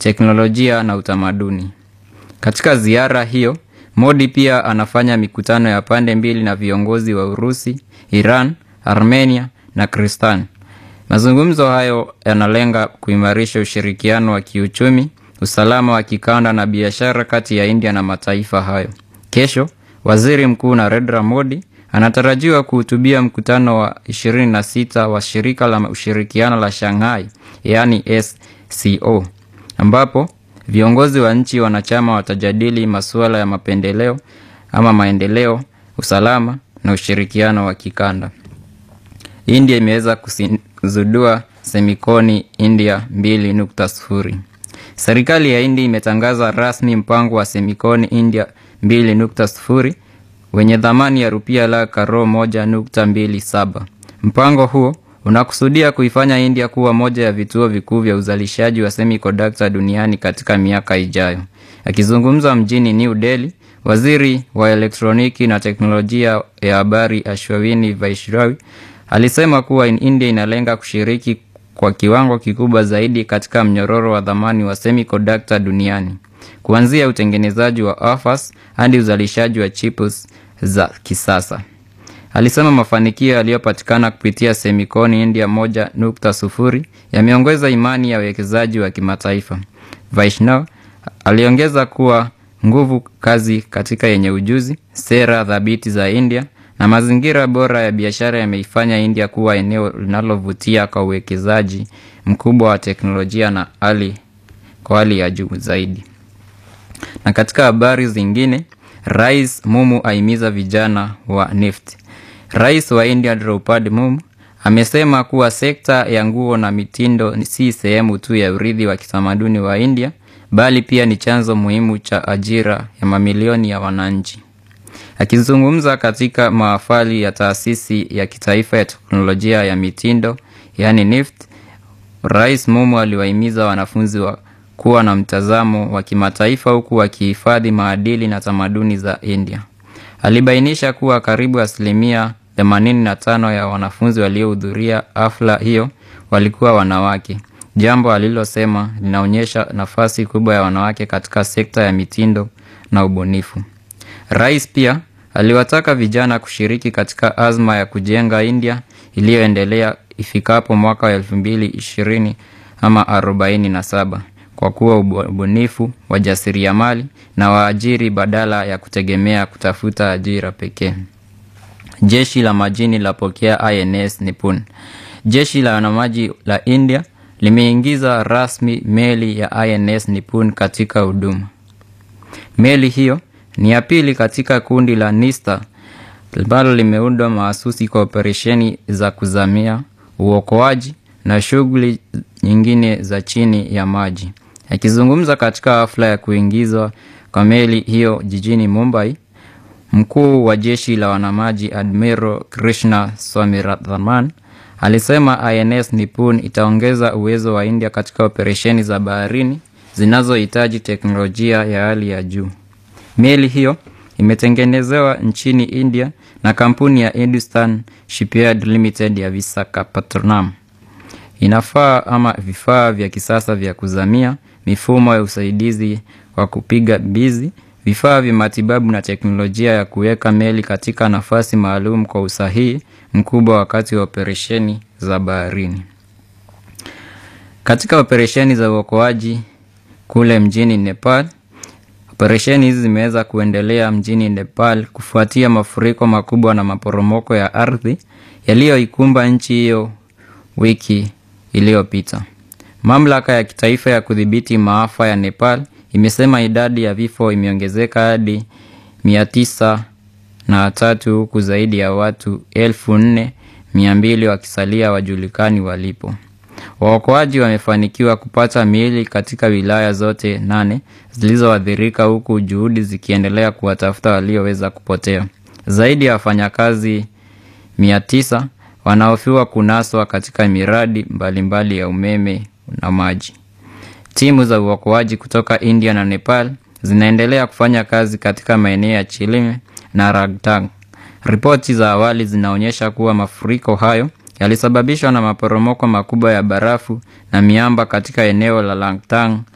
teknolojia na utamaduni. Katika ziara hiyo, Modi pia anafanya mikutano ya pande mbili na viongozi wa Urusi, Iran, Armenia na Kristan. Mazungumzo hayo yanalenga kuimarisha ushirikiano wa kiuchumi, usalama wa kikanda na biashara kati ya India na mataifa hayo. Kesho, Waziri Mkuu Narendra Modi anatarajiwa kuhutubia mkutano wa 26 wa shirika la ushirikiano la Shanghai, yaani SCO, ambapo viongozi wa nchi wanachama watajadili masuala ya mapendeleo ama maendeleo, usalama na ushirikiano wa kikanda. India imeweza kuzindua semikoni India 2.0. Serikali ya India imetangaza rasmi mpango wa semikoni India 2.0 wenye thamani ya rupia la karo 1.27. Mpango huo unakusudia kuifanya India kuwa moja ya vituo vikuu vya uzalishaji wa semiconductor duniani katika miaka ijayo. Akizungumza mjini New Delhi, waziri wa elektroniki na teknolojia ya habari Ashwini Vaishrawi alisema kuwa India inalenga kushiriki kwa kiwango kikubwa zaidi katika mnyororo wa thamani wa semiconductor duniani, kuanzia utengenezaji wa wafers hadi uzalishaji wa chips za kisasa. Alisema mafanikio yaliyopatikana kupitia semikoni India moja nukta sufuri yameongeza imani ya wawekezaji wa kimataifa. Vaishnaw aliongeza kuwa nguvu kazi katika yenye ujuzi, sera thabiti za India na mazingira bora ya biashara yameifanya India kuwa eneo linalovutia kwa uwekezaji mkubwa wa teknolojia na hali kwa hali ya juu zaidi. Na katika habari zingine, Rais Mumu ahimiza vijana wa NEFT. Rais wa India Draupadi Mumu amesema kuwa sekta ya nguo na mitindo si sehemu tu ya urithi wa kitamaduni wa India bali pia ni chanzo muhimu cha ajira ya mamilioni ya wananchi. Akizungumza katika mahafali ya taasisi ya kitaifa ya teknolojia ya mitindo yaani NIFT, Rais Mumu aliwahimiza wanafunzi wa kuwa na mtazamo wa kimataifa huku wakihifadhi maadili na tamaduni za India. Alibainisha kuwa karibu asilimia 85 ya wanafunzi waliohudhuria hafla hiyo walikuwa wanawake, jambo alilosema linaonyesha nafasi kubwa ya wanawake katika sekta ya mitindo na ubunifu. Rais pia aliwataka vijana kushiriki katika azma ya kujenga India iliyoendelea ifikapo mwaka wa elfu mbili ishirini ama arobaini na saba kwa kuwa ubunifu, wajasiriamali na waajiri badala ya kutegemea kutafuta ajira pekee. Jeshi la majini lapokea INS Nipun. Jeshi la wanamaji la India limeingiza rasmi meli ya INS Nipun katika huduma. Meli hiyo ni ya pili katika kundi la Nista ambalo limeundwa mahasusi kwa operesheni za kuzamia, uokoaji na shughuli nyingine za chini ya maji. Akizungumza katika hafla ya kuingizwa kwa meli hiyo jijini Mumbai, mkuu wa jeshi la wanamaji Admiral Krishna Swaminathan alisema INS Nipun itaongeza uwezo wa India katika operesheni za baharini zinazohitaji teknolojia ya hali ya juu. Meli hiyo imetengenezewa nchini India na kampuni ya Hindustan Shipyard Limited ya Visakhapatnam. Inafaa ama vifaa vya kisasa vya kuzamia, mifumo ya usaidizi wa kupiga mbizi, vifaa vya matibabu na teknolojia ya kuweka meli katika nafasi maalum kwa usahihi mkubwa wakati wa operesheni za baharini. Katika operesheni za uokoaji kule mjini Nepal, operesheni hizi zimeweza kuendelea mjini Nepal kufuatia mafuriko makubwa na maporomoko ya ardhi yaliyoikumba nchi hiyo wiki iliyopita. Mamlaka ya kitaifa ya kudhibiti maafa ya Nepal imesema idadi ya vifo imeongezeka hadi mia tisa na tatu huku zaidi ya watu elfu nne mia mbili wakisalia wajulikani walipo. Waokoaji wamefanikiwa kupata miili katika wilaya zote nane zilizoathirika huku juhudi zikiendelea kuwatafuta walioweza kupotea. Zaidi ya wafanyakazi mia tisa wanahofiwa kunaswa katika miradi mbalimbali mbali ya umeme na maji. Timu za uokoaji kutoka India na Nepal zinaendelea kufanya kazi katika maeneo ya Chilime na Ragtang. Ripoti za awali zinaonyesha kuwa mafuriko hayo yalisababishwa na maporomoko makubwa ya barafu na miamba katika eneo la Langtang